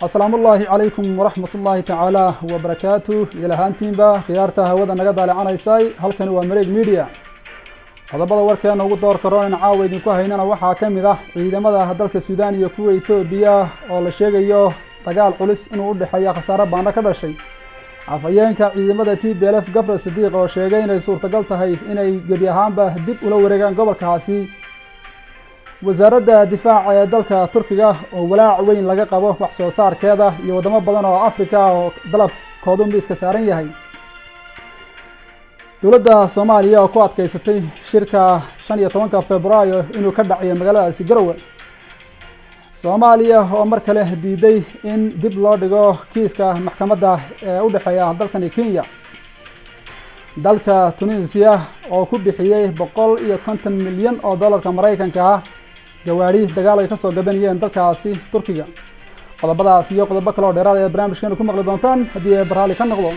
asalaamu ullaahi calaykum waraxmat ullaahi tacaala wabarakaatu idil ahaantiinba khiyaarta hawada naga daaleecanaysay halkani waa mareeg media qodobada warkeena ugu door karo in caawa idinku haynana waxaa ka mid ah ciidamada dalka suudaan iyo kuwa etoobiya oo la sheegayo dagaal culus inuu u dhexeeya khasaare baana ka dhashay afhayeenka ciidamada t b l f gabriel sadiiq oo sheegay inay suurtagal tahay inay gebi ahaanba dib ula wareegaan gobolkaasi wasaaradda difaaca ee dalka turkiga oo walaac weyn laga qabo wax soo saarkeeda iyo waddamo badan oo africa oo dalabkoodu miiska saaran yahay dowladda soomaaliya oo ku adkeysatay shirka shan iyo tobanka februaayo inuu ka dhacayo magaaladaasi garowe soomaaliya oo mar kale diiday in dib loo dhigo kiiska maxkamadda ee u dhexeeya dalkani kenya dalka tunisia oo ku bixiyey boqol iyo konton milyan oo dollarka maraykanka ah gawaadhi dagaal ay ka soo gabanayeen dalkaasi turkiga qodobadaas iyo qodobo kale oo dheeraad ayaad barnaamijkeena ku maqli doontaan haddii ee barhaali ka noqdo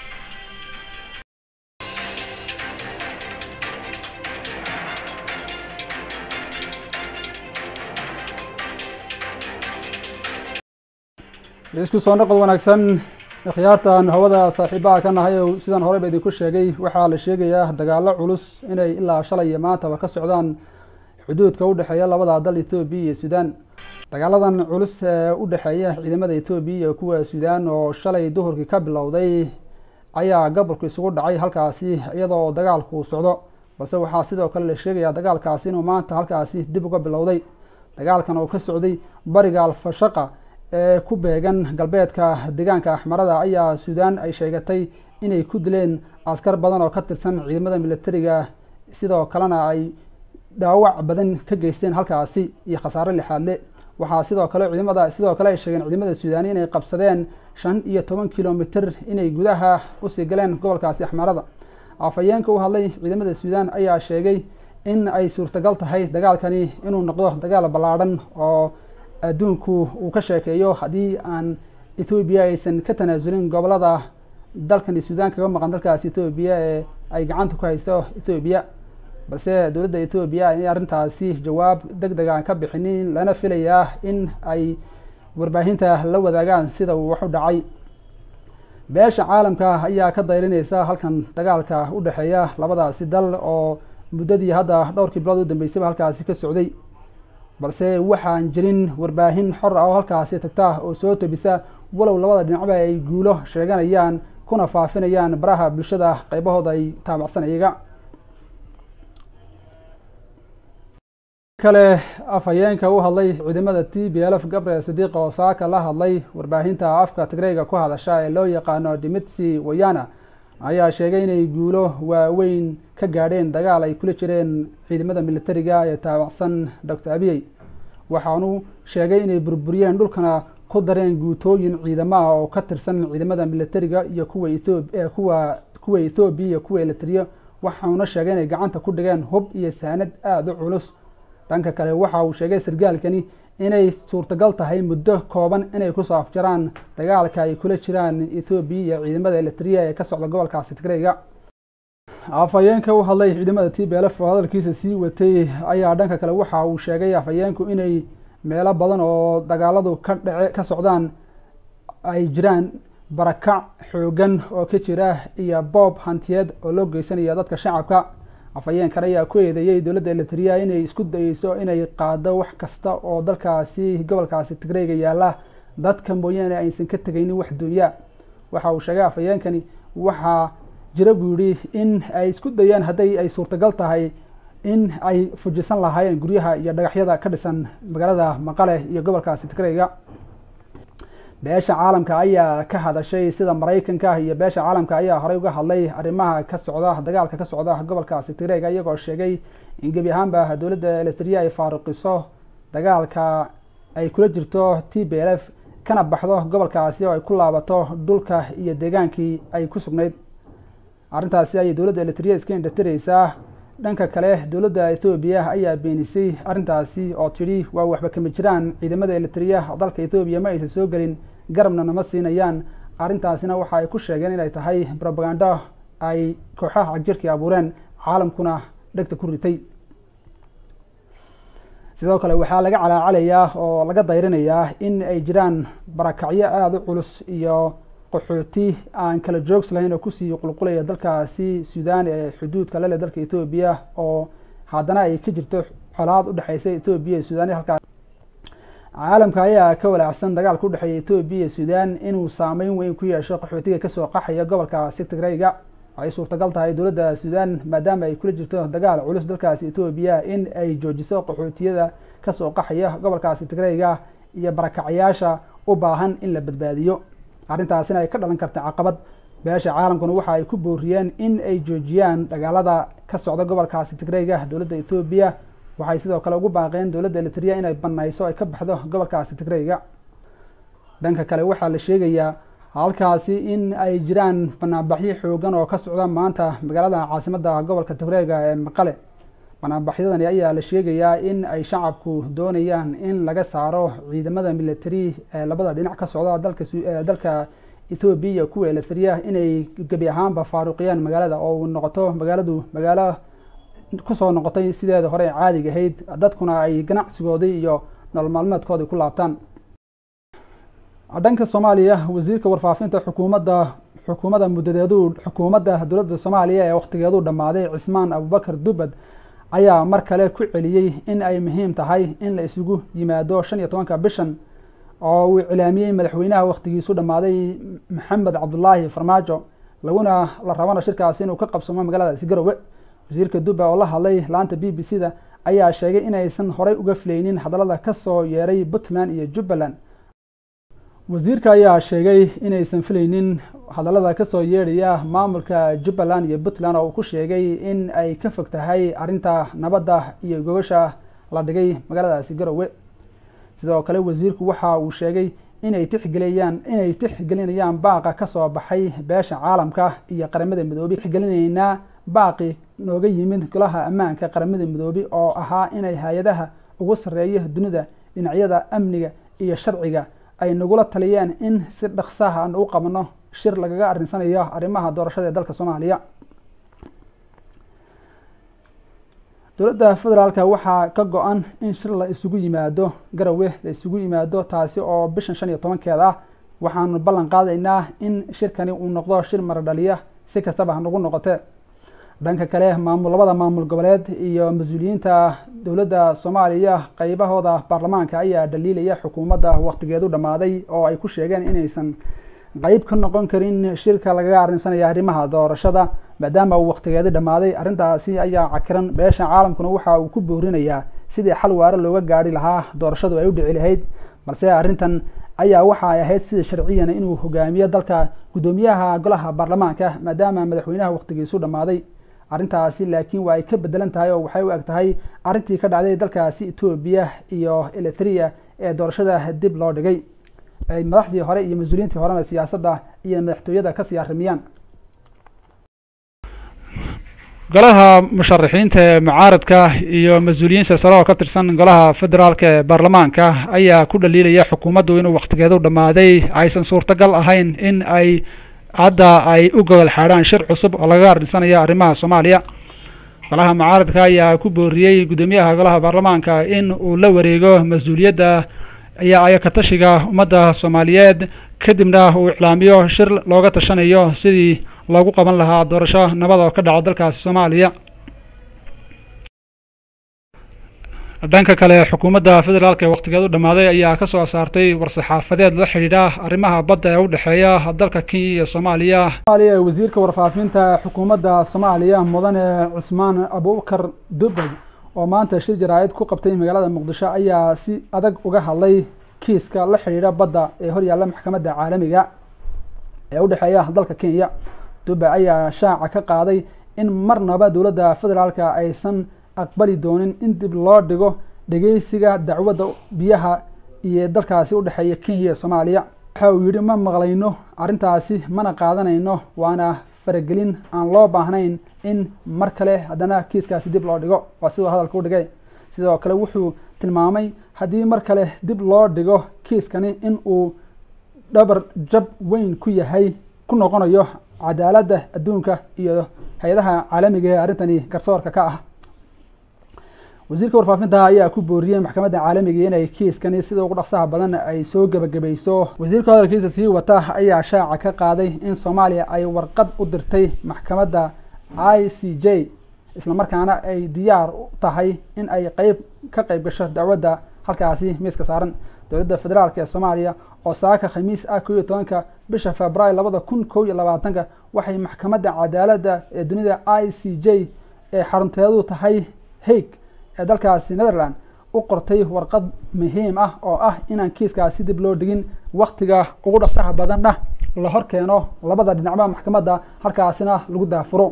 isku soo noqod wanaagsan khiyaartan hawada saaxiibaha ka nahay oo sidaan horeyba idinku sheegay waxaa la sheegayaa dagaalo culus inay ilaa shalay iyo maantaba ka socdaan xuduudka u dhexeeya labada dal etoobiya iyo suudaan dagaaladan culus ee u dhexeeya ciidamada etoobiya iyo kuwa suudaan oo shalay duhurkii ka bilowday ayaa gobolku isugu dhacay halkaasi iyadoo dagaalku socdo balse waxaa sidoo kale la sheegayaa dagaalkaasi inuu maanta halkaasi dib uga bilowday dagaalkan oo ka socday bariga alfashaqa ee ku beegan galbeedka deegaanka axmarada ayaa suudaan ay sheegatay inay ku dileen askar badan oo ka tirsan ciidamada militariga sidoo kalena ay dhaawac badan ka geysteen halkaasi iyo khasaare lixaadle waxaa sidoo kale ciidamada sidoo kale ay sheegeen ciidamada suudaani inay qabsadeen shan iyo toban kilomitr inay gudaha usii galeen gobolkaasi axmarada afhayeenka u hadlay ciidamada suudaan ayaa sheegay in ay suurtagal tahay dagaalkani inuu noqdo dagaal ballaadhan oo adduunku uu ka sheekeeyo haddii aan etoobiya aysan ka tanaasulin gobolada dalkani suudaan kaga maqan dalkaasi etoobiya ee ay gacanta ku haysto etoobiya balse dowladda etoobiya inay arrintaasi jawaab deg deg aan ka bixinin lana filayaa in ay warbaahinta la wadaagaan sida uu wax u dhacay beesha caalamka ayaa ka dayrinaysa halkan dagaalka u dhexeeya labadaasi dal oo muddadii hadda dhowrkii bilood u dambeysayba halkaasi ka socday balse waxaan jirin warbaahin xor ah oo halkaasi tagta oo soo tebisa walow labada dhinacba ay guulo sheeganayaan kuna faafinayaan baraha bulshada qaybahooda ay taabacsan iyaga kale afhayeenka u hadlay ciidamada t b l f gabriel sadiiq oo saaka la hadlay warbaahinta afka tigreyga ku hadasha ee loo yaqaano dimitsi wayana ayaa sheegay inay guulo waaweyn ka gaadheen dagaal ay kula jireen ciidamada militariga ee taabacsan doctor abiyey waxaanu sheegay inay burburiyeen dhulkana ku dareen guutooyin ciidamaha oo ka tirsan ciidamada militariga iyo kuwa kuwa kuwa ethoobiya iyo kuwa elitriya waxauna sheegay inay gacanta ku dhigeen hub iyo saanad aada u culus dhanka kale waxa uu sheegay sargaalkani inay suurtagal tahay muddo kooban inay kusoo afjaraan dagaalka ay kula jiraan ethoobiya iyo ciidamada elitriya ee ka socda gobolkaasi tigreyga afhayeenka u hadlay ciidamada t b l f oo hadalkiisa sii watay ayaa dhanka kale waxa uu sheegay afhayeenku inay meelo badan oo dagaaladu ka dhace ka socdaan ay jiraan barakac xoogan oo ka jira iyo boob hantiyeed oo loo geysanayo dadka shacabka afhayeenkan ayaa ku eedeeyey dowladda elitriya inay isku dayeyso inay qaado wax kasta oo dalkaasi gobolkaasi tigreyga yaalla dadka mooyaane aysan ka tegaynin wax dunya waxa uu sheegay afhayeenkani waxaa jira buu yidhi in ay isku dayaan hadday ay suurtagal tahay in ay fujisan lahaayeen guryaha iyo dhagaxyada ka dhisan magaalada maqale iyo gobolkaasi tigreyga beesha caalamka ayaa ka hadashay sida maraykanka iyo beesha caalamka ayaa horey uga hadlay arrimaha ka socda dagaalka ka socda gobolkaasi tigreyga iyagoo sheegay in gebi ahaanba dowladda elitriya ay faaruqiso dagaalka ay kula jirto t b l f kana baxdo gobolkaasi oo ay ku laabato dhulka iyo deegaankii ay ku sugnayd arrintaasi ayay dowladda elitriya iska indhatireysaa dhanka kale dowladda ethoobiya ayaa beenisay arrintaasi oo tidhi waa waxba kama jiraan ciidamada elitriya dalka ethoobiya ma aysan soo gelin garabna nama siinayaan arrintaasina waxa ay ku sheegeen inay tahay robagando ay kooxaha jirkii abuureen caalamkuna dhegta ku ritay sidoo kale waxaa laga calaacalayaa oo laga dayrinayaa in ay jiraan barakacyo aada u culus iyo qaxooti aan kala joogs lahayn oo kusii qulqulaya dalkaasi suudaan ee xuduudka lele dalka etoobiya oo haddana ay ka jirto colaad udhexeysa etoobiya iyo suudaan halkaas caalamka ayaa ka walaacsan dagaalka udhexeeya etoobiya iyo suudaan inuu saameyn weyn ku yeesho qaxootiga kasoo qaxaya gobolka sigtigreyga ay suurtagal tahay dowladda suudaan maadaama ay kula jirto dagaal culus dalkaasi etoobiya in ay joojiso qaxootiyada kasoo qaxaya gobolkaasi tigreyga iyo barakacyaasha u baahan in la badbaadiyo arrintaasina ay ka dhalan karta caqabad beesha caalamkuna waxa ay ku booriyeen in ay joojiyaan dagaalada ka socda gobolkaasi tigreyga dowladda etoobiya waxay sidoo kale ugu baaqeen dowladda elitria inay banayso ay ka baxdo gobolkaasi tigreyga dhanka kale waxaa la sheegayaa halkaasi in ay jiraan banaanbaxyo xoogan oo ka socda maanta magaalada caasimadda gobolka tigreyga ee maqale banaanbaxyadani ayaa la sheegayaa in ay shacabku doonayaan in laga saaro ciidamada military ee labada dhinac ka socda dalka dalka etoobiya iyo kuwa elitria inay gebi ahaanba faaruqiyaan magaalada oo uu noqoto magaaladu magaalo kusoo noqotay sideeda hore caadiga ahayd dadkuna ay ganacsigoodii iyo nolol maalmeedkoodii ku laabtaan dhanka soomaaliya wasiirka warfaafinta xukuumadda xukuumadda muddadeedu xukuumadda dowladda soomaaliya ee wakhtigeedu dhammaaday cismaan abubakar dubad ayaa mar kale ku celiyey in ay muhiim tahay in la isugu yimaado shan iyo tobanka bishan oo uu iclaamiyey madaxweynaha wakhtigiisu dhammaaday maxamed cabdulaahi farmaajo laguna la rabana shirkaasi inuu ka qabsamo magaaladaasi garowe wasiirka dubba oo la hadlay laanta b b c da ayaa sheegay inaysan horey uga filaynin hadallada kasoo yeeray puntland iyo jubbaland wasiirka ayaa sheegay inaysan filaynin hadallada kasoo yeedhaya maamulka jubbaland iyo puntland oo uu ku sheegay in ay ka fog tahay arrinta nabadda iyo gogosha la dhigay magaaladaasi garowe sidoo kale wasiirku waxa uu sheegay inay tixgeliyaan inay tixgelinayaan baaqa kasoo baxay beesha caalamka iyo qaramada midoobey tixgelinaynaa baaqi nooga yimid golaha ammaanka qaramada midoobey oo ahaa inay hay-adaha ugu sarreeya dunida dhinacyada amniga iyo sharciga ay nagula taliyeen in si dhaqsaha aan u qabno shir lagaga arrinsanayo arrimaha doorashada ee dalka soomaaliya dowladda federaalka waxaa ka go-an in shir la isugu yimaado garowe la isugu yimaado taasi oo bishan shan iyo tobankeeda ah waxaanu ballan qaadaynaa in shirkani uu noqdo shir maradhaliya si kastaba hanagu noqote dhanka kale maamul labada maamul goboleed iyo mas-uuliyiinta dowladda soomaaliya qeybahooda baarlamaanka ayaa dhaliilaya xukuumadda wakhtigeedu dhammaaday oo ay ku sheegeen inaysan qeyb ka noqon karin shirka lagaga arrinsanaya arrimaha doorashada maadaama uu wakhtigeedi dhammaaday arrintaasi ayaa cakiran beesha caalamkuna waxa uu ku boorinayaa sidii xal waare looga gaari lahaa doorashadu ay u dhici lahayd balse arrintan ayaa waxa ay ahayd sida sharciyana inuu hogaamiyo dalka guddoomiyaha golaha baarlamaanka maadaama madaxweynaha wakhtigiisu dhammaaday arrintaasi laakiin waa ay ka bedelan tahay oo waxay u eg tahay arrintii ka dhacday dalkaasi etoobiya iyo elitria ee doorashada dib loo dhigay ay madaxdii hore iyo mas-uuliyiintii horena siyaasadda iyo madaxtooyada kasii arrimiyaan golaha musharaxiinta ee mucaaradka iyo mas-uuliyiin silsalo oo ka tirsan golaha federaalka ee baarlamaanka ayaa ku dhaliilaya xukuumaddu inuu wakhtigeedu dhammaaday aysan suurtagal ahayn in ay hadda ay u gogol xaadhaan shir cusub oo lagaga arrinsanaya arrimaha soomaaliya golaha mucaaradka ayaa ku booriyey guddoomiyaha golaha baarlamaanka in uu la wareego mas-uuliyadda iyo ayakatashiga ummadda soomaaliyeed kadibna uu iclaamiyo shir looga tashanayo sidii loogu qaban lahaa doorasho nabad oo ka dhaco dalkaasi soomaaliya dhanka kale xukuumadda federaalka ee wakhtigeedu dhammaaday ayaa ka soo saartay war-saxaafadeed la xidhiidha arrimaha badda ee u dhexeeya dalka kenya iyo soomaaliya soomaaliya ee wasiirka warfaafinta xukuumadda soomaaliya mudane cusmaan abubakar dubay oo maanta shir jaraa-id ku qabtay magaalada muqdisho ayaa si adag uga hadlay kiiska la xidhiidha badda ee horyaalla maxkamadda caalamiga ee u dhexeeya dalka kenya dubay ayaa shaaca ka qaaday in marnaba dowladda federaalka aysan aqbali doonin in dib loo dhigo dhegeysiga dacwadda biyaha iyo dalkaasi u dhexeeya kenya iyo soomaaliya waxa uu yidhi ma maqlayno arrintaasi mana qaadanayno waana faragelin aan loo baahnayn in mar kale haddana kiiskaasi dib loo dhigo waa siduu hadalka u dhigay sidoo kale wuxuu tilmaamay haddii mar kale dib loo dhigo kiiskani in uu dhabar jab weyn ku yahay ku noqonayo cadaaladda adduunka iyo hay-adaha caalamiga ee arrintani garsoorka ka ah wasiirka warfaafinta ayaa ku booriyey maxkamadda caalamiga inay kiiskani sida ugu dhaqsaha badan ay soo gebagabayso wasiirka hadalkiisa sii wata ayaa shaaca ka qaaday in soomaaliya ay warqad u dirtay maxkamadda i c j islamarkaana ay diyaar u tahay in ay qeyb ka qeyb gasho dacwadda halkaasi miiska saaran dowladda federaalk ee soomaaliya oo saaka khamiis ah kow iyo tobanka bisha februaayo labada kun kow iyo labaatanka waxay maxkamadda cadaaladda ee dunida i c j ee xarunteedu tahay haig ee dalkaasi netherland u qortay warqad muhiim ah oo ah inaan kiiskaasi dib loo dhigin waktiga ugu dhaqsaha badanna la hor keeno labada dhinacba maxkamadda halkaasina lagu daafuro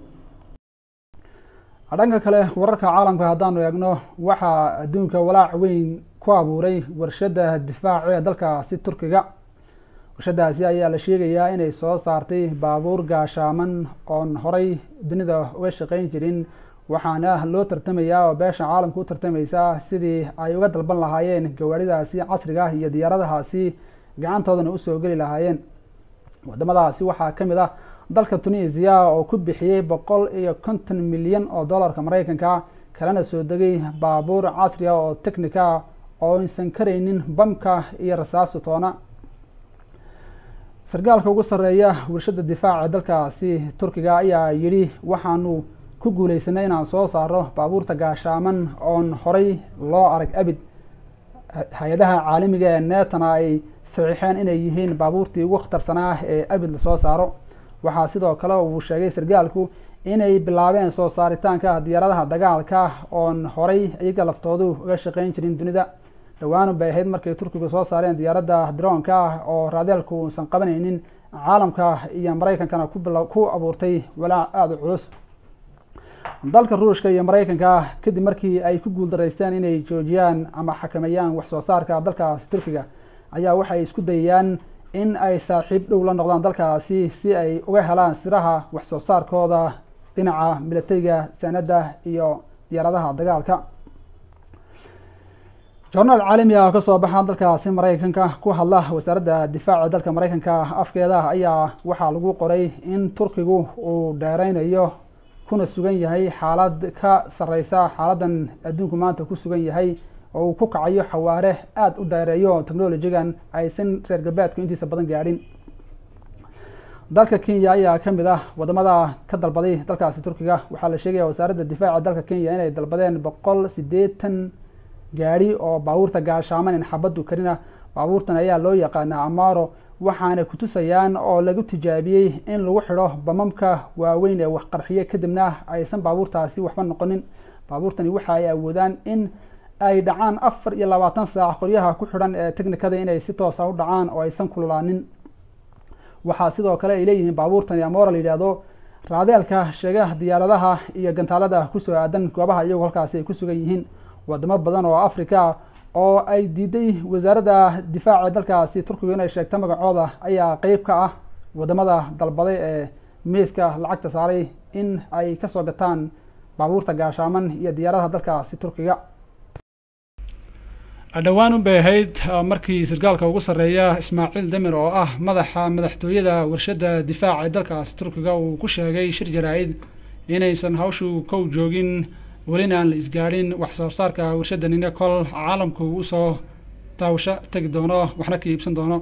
dhanka kale wararka caalamka haddaanu eegno waxaa adduunka walaac weyn ku abuuray warshadda difaac ee dalkaasi turkiga warshadaasi ayaa la sheegayaa inay soo saartay baabuur gaashaaman oon horay dunida uga shaqeyn jirin waxaana loo tartamayaa oo beesha caalamka u tartamaysaa sidii ay uga dalban lahaayeen gawaaridaasi casriga iyo diyaaradahaasi gacantoodana usoo geli lahaayeen wadamadaasi waxaa ka mid ah dalka tunisia oo ku bixiyey boqol iyo konton milyan oo dollarka maraykanka kalena soo degay baabuur casri ah oo technica oo aysan karaynin bamka iyo rasaasu toona sargaalka ugu sarreeya warshadda difaaca dalkaasi turkiga ayaa yidhi waxaanu ku guuleysanay inaan soo saaro baabuurta gaashaaman oon horay loo arag abid hay-adaha caalamiga ee neetana ay saxiixeen inay yihiin baabuurtii ugu khatarsanaa ee abid lasoo saaro waxaa sidoo kale uu sheegay sargaalku inay bilaabeen soo saaritaanka diyaaradaha dagaalka oon horay iyaga laftoodu uga shaqeyn jirin dunida dhawaanu bay ahayd markay turkigu soo saareen diyaaradda droonka ah oo raadeelku uusan qabanaynin caalamka iyo maraykankana ku abuurtay walaac aada u culus dalka ruushka iyo maraykanka kadib markii ay ku guuldaraysteen inay joojiyaan ama xakameeyaan wax soo saarka dalkaasi turkiga ayaa waxay isku dayayaan in ay saaxiib dhow la noqdaan dalkaasi si ay uga helaan siraha wax soo saarkooda dhinaca milatariga sanadda iyo diyaaradaha dagaalka jornaal caalami ah oo kasoo baxa dalkaasi maraykanka ku hadla wasaaradda difaaca dalka maraykanka afkeeda ayaa waxaa lagu qoray in turkigu uu dheereynayo kuna sugan yahay xaalad ka sareysa xaaladan adduunku maanta ku sugan yahay oo uu ku kacayo xawaare aada u dheereeyo technologigan aysan reer galbeedku intiisa badan gaadhin dalka kenya ayaa ka mid ah wadamada ka dalbaday dalkaasi turkiga waxaa la sheegaya wasaaradda difaaca dalka kenya inay dalbadeen boqol siddeetan gaadhi oo baabuurta gaashaaman in xabaddu karina baabuurtan ayaa loo yaqaanaa amaro waxaana kutusayaan oo lagu tijaabiyey in lagu xidho bamamka waaweyn ee waxqarxiye kadibna aysan baabuurtaasi waxba noqonin baabuurtani waxa ay awoodaan in ay dhacaan afar iyo labaatan saac qoryaha ku xidhan ee technikada inay si toosa u dhacaan oo aysan kululaanin waxaa sidoo kale ay leeyihiin baabuurtani amora la yidhaahdo raadeelka sheega diyaaradaha iyo gantaalada kusoo aadan goobaha iyagoo halkaasi ay ku sugan yihiin wadamo badan oo africa oo ay diiday wasaaradda difaaca dalkaasi turkigu inay sheegta magacooda ayaa qeyb ka ah wadamada dalbaday ee miiska lacagta saaray in ay kasoo gataan baabuurta gaashaaman iyo diyaaradaha dalkaasi turkiga dhowaan unbay ahayd markii sarkaalka ugu sarreeya ismaaciil demir oo ah madaxa madaxtooyada warshadda difaaca ee dalkaasi turkiga uu ku sheegay shir jaraa-id inaysan hawshu kow joogin welina aan la isgaadhin wax soo saarka warshaddanina kol caalamku usoo daawasho tegi doono waxna ka iibsan doono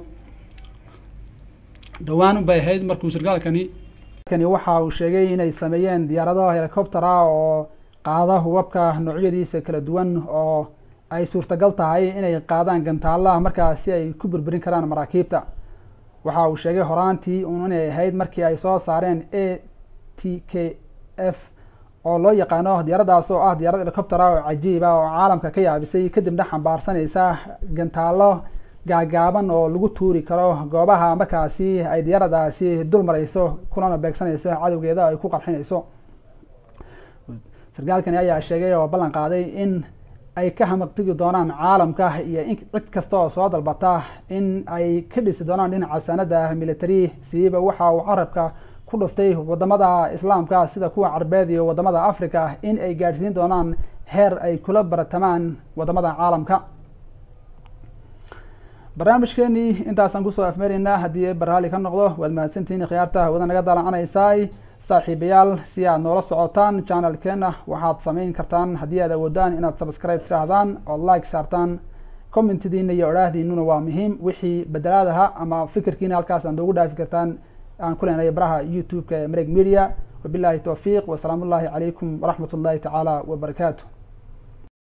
dhowaan unbay ahayd markuu sarkaalkani kani waxa uu sheegay inay sameeyeen diyaarado helicopter ah oo qaada hubabka noocyadiisa kala duwan oo ay suurtagal tahay inay qaadaan gantaalaha markaas si ay ku burburin karaan maraakiibta waxa uu sheegay horaantii un inay ahayd markii ay soo saareen a t k f oo loo yaqaano diyaaraddaas oo ah diyaarad helicopter ah oo cajiib ah oo caalamka ka yaabisay kadibna xambaarsanaysa gantaalo gaagaaban oo lagu tuuri karo goobaha markaasi ay diyaaradaasi dul marayso kulana beegsanayso cadowgeeda ay ku qarxinayso sarkaalkani ayaa sheegay oo ballan qaaday in ay ka hamaqtigi doonaan caalamka iyo in cid kasta oo soo dalbata in ay ka dhisi doonaan dhinaca sanada military siiba waxa uu carabka ku dhuftay wadamada islaamka sida kuwa carbeed iyo wadamada africa in ay gaadhsiin doonaan heer ay kula baratamaan wadamada caalamka barnaamijkeenii intaasaan kusoo afmeeraynaa haddii barraali ka noqdo waad mahadsantihiin khiyaarta wada naga dalacanaysaay saaxiibayaal si aad noola socotaan channelkeena waxaad samayn kartaan haddii aad awoodaan inaad subscribe tiraahdaan ood like saartaan commentdiina iyo odhaahdiinuna waa muhiim wixii bedelaadaha ama fikirkiina halkaas aad noogu dhaafi kartaan aan ku leenahay baraha youtube-ka ee mareg media wabillahi towfiiq wasalaamu ullahi calaykum waraxmat ullahi tacaala wabarakaatu